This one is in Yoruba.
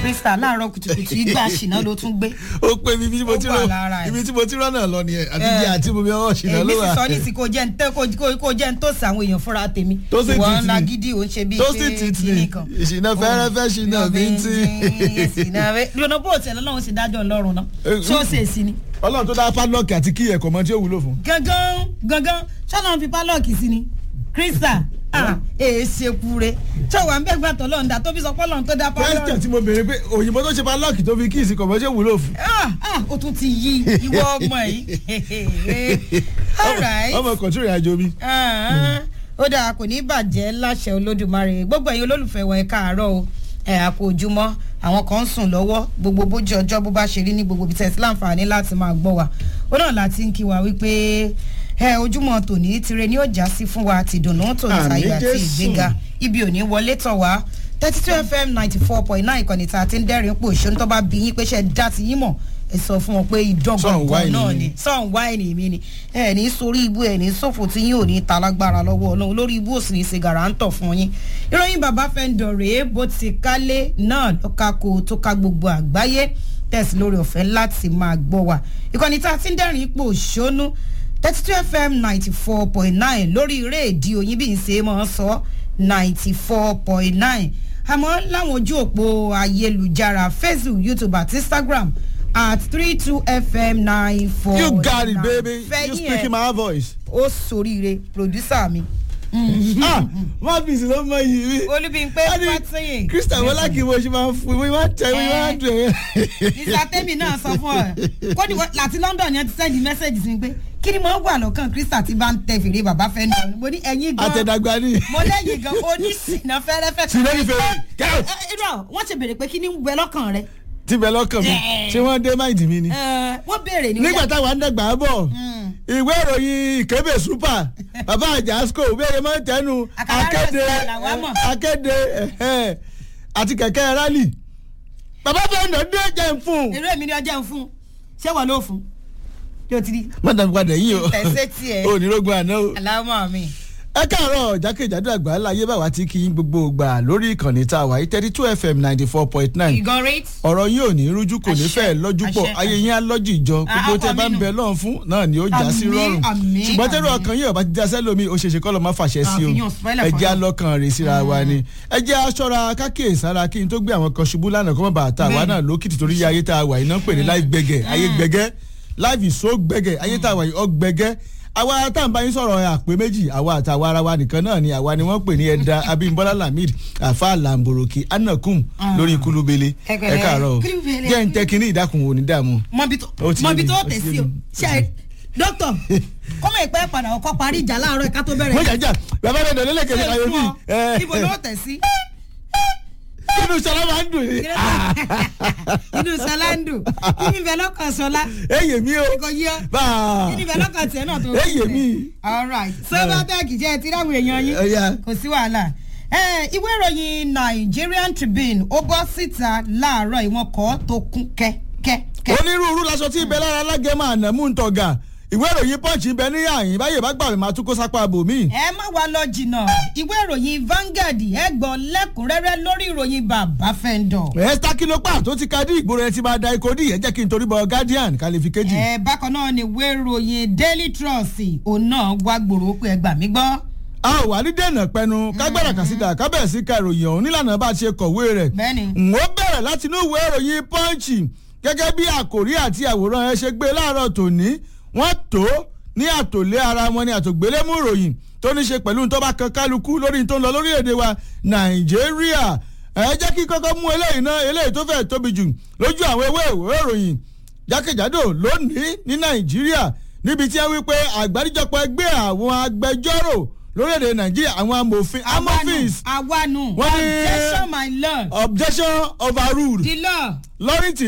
krista láàárọ̀ kùtùkùtù ìgbà ṣìnà ló tún gbé. ó pé ibi tí mo ti Ó wà rán lára ẹ̀. ibi tí mo ti rán náà lọ nìyẹn àti jẹ àti mo bí ọwọ́ ṣìnà èmi ló sì wà. sọ ní ti kò jẹ́ ń tẹ́ kò- kò jẹ́ ń tó sí àwọn èèyàn fúnra tèmi. Tó sì ìwọ tìtì. ńlá gidi ò ń ṣe bíi tó sì tìtì ní ìṣìnà fẹ́rẹ́fẹ́ ṣìnà bíntín. lọ́nà bó tiẹ̀ lọ́lọ́run sì dájọ́ ọlọ́run náà Eh, ṣé ó ṣe èsì ni. ọlọ́run tó dá padlock àti kí ẹ̀kọ́ mọ tí ó wúlò fún. gangan gangan ṣọ́nà fi pálọ̀kì sí ni krista ah èé ṣe kúre ṣé wàá ń bẹ́ẹ̀ gbà tọ́ lọ́nà dá tó fi sọ pé ọlọ́run tó dá question pálọ̀kì. tí mo béèrè pé òyìnbó tó ṣe padlock tó fi kí ìsìnkọ̀ mọ́ tí ó wúlò fún. ah ah ó tún ti yí ìwọ ọmọ yìí all right. ọmọ kọ̀tún ìrìn àjò mi. Ah, ó dáa kò ní bàjẹ́ láṣẹ olódùmarè gbogbo ẹ̀yin olólùfẹ́ wa ẹ̀ káàárọ̀ o ẹ̀ àpò ojúmọ́ àwọn kan ń sùn lọ́wọ́ gbogbo bójú ọjọ́ bó bá ṣe rí ní gbogbo ibi tẹ̀sí láǹfààní láti máa gbọ́ wa ó náà láti ń kí wa wípé ẹ ojúmọ́ tòní tire ni ó já sí fún wa ti dùnú tòní Àmín ayọ̀ àti Jésù. ìgbéga ibi ò ní wọlé tọ̀ wá thirty two fm ninety four point nine ìkànnì tá a ti ń dẹ́rìn pò ṣó ní tó bá bí yín pé ṣe dá ti yín mọ̀ ẹ sọ fún wọn pé Sọ̀n ìdọ́gbọ̀n wáìnì náà ni. ni sọ̀n wáìnì mi ni ẹ ní sórí ibú ẹ ní sófò tí yín ò ní ta lágbára lọ́wọ́ ọlọ́run lórí ibú òsì ní ṣe gàràǹtọ̀ fún yín ìròyìn bàbá fẹ́ǹdọ̀ rèé bó ti kálé náà lọ́ka kó tó ká gbogbo àgbáyé tẹ̀sí lórí ọ̀fẹ́ láti máa gbọ́ wa ìkànnì tá a ti ń dẹ́rìn ipò òṣónú thirty two fm ninety four point nine lórí rédíò yín bí n ṣe máa ń sọ ninety four point nine àmọ́ láwọn ojú òpó ayélujára facebook youtube àti instagram at three two fm nine four you got it baby you fẹ́yìn speaking ẹ̀ my voice. ó soríire producer mi. ah one piece ló mọ yìí mi. olúbíńpé fàtìyìn. christian wọlá kì í mo ṣe máa ń fún mi máa ń tẹ mi máa ń dùn ẹ́. mr temi náà sọ fún ọ kódì wọ- láti london yẹn ti sẹ́ndì mẹ́sẹ̀gì sí mi pé kí ni mo wà lọ́kàn krista ti bá ń tẹ fèrè bàbá fẹ́ nù mo ní ẹ̀yin gan àtẹ̀dàgbà ni. mo lẹ́yìn gan oníṣìnà fẹ́rẹ́fẹ́. Ṣìnà ní fèrè, get out. Ẹ, ẹ, irọ́ wọ́n ti béèrè pé kí ni ń bẹ lọ́kàn rẹ. tí bẹ lọ́kàn mi Yeah. ṣé wọ́n dé máìdì mi ni. Ẹ, wọ́n béèrè ní. nígbà táwa ń dàgbà bọ̀ ìwé ìròyìn ìkébè super bàbá àjàsco bẹ́ẹ̀ máa ń tẹnu Àkàrà akéde rẹ̀ làwa mọ̀. akéde ẹ̀hẹ́, àti kẹ̀kẹ́ rálì bàbá bẹ́ẹ̀ nà dé jẹ́ ń fún un. èrè mi ni ọjọ́ ń fún ṣé wọ́n ló fún yóò ti di mọ́tàn padà yìí o tẹ̀sẹ̀ tiẹ̀ onírògùn àná o. aláwọ̀ mi. ẹ káàárọ̀ jákèjádò àgbà láyé báwa tí kì í gbogbo gbà lórí ìkànnì tá a wà yìí thirty two fm ninety four point nine ìgàn rate. ọ̀rọ̀ yín ò ní rújú kò ní Àṣẹ, fẹ́ lọ́jú pọ̀ àṣẹ. ayé yín á lọ́jì ìjọ gbogbo Ah, tẹ bá ń àmín. bẹ lọ́run fún náà ni ó já sí Àmín, rọrùn àmín, ṣùgbọ́n tẹ́rù àmín. ọkàn yín ọba ti dá sẹ́lómi ó ṣeéṣe kọ́ lọ́ máa fàṣẹ sí o Àfihàn spoiler ẹ fún jẹ́ yín. alọ́kàn rè síra wa ni ẹ jẹ́ aṣọra kákíyèsára kí n tó gbé àwọn kan ṣubú lánàá kó má bàa ta àwa Bẹ́ẹ̀ni. náà lókìtì torí ayé tá a wà yìí náà ń pè ní live gbẹgẹ ayé gbẹgẹ live is so gbẹgẹ ayé tá a wà yìí ọ gbẹgẹ àwa tá à ń bá yín sọ̀rọ̀ àpè méjì àwa àtàwa ara wa nìkan náà ni àwa ni wọ́n pè ní ẹ̀dá abimbola lamid afa lamboroki anakum lórí kulubele Ẹ ẹ pẹ̀lẹ́. káàárọ̀ o Kulubele. jẹ́ ń tẹ́ kínní ìdákun òní dààmú. mọbi tó Ó ti yé mọbi mi, tó ó ti tẹ̀ yé sí o mi, ó ti ṣe yé dókítà kọ́mọ ìpẹ́ padà ọkọ̀ parí ìjà láàárọ̀ ẹ̀ka tó mo bẹ̀rẹ̀ jà jà bàbá rẹ̀ dọ̀lẹ́ lẹ́kẹ̀ẹ́ ṣe ayé fún mi. ọ ibo ló tẹ̀ sí inú sọlá máa ń dùn ní. inú sọláńdù kí ni bẹ́ẹ̀ lọ́kàn sọlá eyè mi o kò yí ọ báà kí ni bẹ́ẹ̀ lọ́kàn tiẹ̀ náà tó fi eyè tẹ̀? mi. alright sobatec jẹ́ ẹ ti ráwọ̀ èèyàn yín Ọya. kò sí wàhálà ẹ ìwé ìròyìn nigerian tribune ó bọ́ síta láàárọ̀ ìwọ̀n kọ́ tó kún kẹ́kẹ́kẹ́. onírúurú laṣọ tí ibẹ̀ lára alágẹ̀mọ ànámú ń tọ̀gà ìwé ìròyìn punch ń bẹ ní àyìn báyìí bá gbà mí máa tún kó sápá bòmí. ẹ má wá lọ jìnnà ìwé ìròyìn Vanguard ẹ gbọ́ lẹ́kùnrẹ́rẹ́ lórí ìròyìn bàbá fẹ́ńdọ̀. ẹ̀ẹ́sítá kìlópà tó ti ka dí ìgboro ẹ ti máa da ikọ̀ dí ẹ jẹ́ kí n torí bọ guardian kàlífì kejì. ẹ bákan náà ni ìwé ìròyìn Daily Trust òun náà wá gbòòrò pé ẹ gbà mí gbọ́. a ò wá ní dènà pẹnu kágbára kàsídà kábẹ̀sí ka ìròyìn ọ̀hún nílànà bá a ṣe kọ̀wé rẹ̀. bẹ́ẹ̀ni n ó bẹ̀rẹ̀ láti inú ìwé ìròyìn punch gẹ́gẹ́ bí àkòrí àti àwòrán ẹ ṣe gbé láàárọ̀ tòní wọ́n tó ní àtòlé ara wọn ní àtògbélémù ìròyìn tó ní ṣe pẹ̀lú tó bá kan kálukú lórí tó ń lọ lórílẹ̀‐èdè wa nàìjíríà ẹ jẹ́ kí kọ́kọ́ mú eléyìí náà eléyìí tó fẹ́ tóbi jù lójú àwọn ewé ìwé ìròyìn jákèjádò lónìí ní nàìjíríà níbi tí wọ́n wí pé àgbáríjọpọ̀ ẹgbẹ́ àwọn agbẹjọ́rò lórílẹ̀‐èdè nàìjíríà àwọn amòfin amòfins awanu Wọ́n ní- objection my lord objection overruled the law lọ́rìntì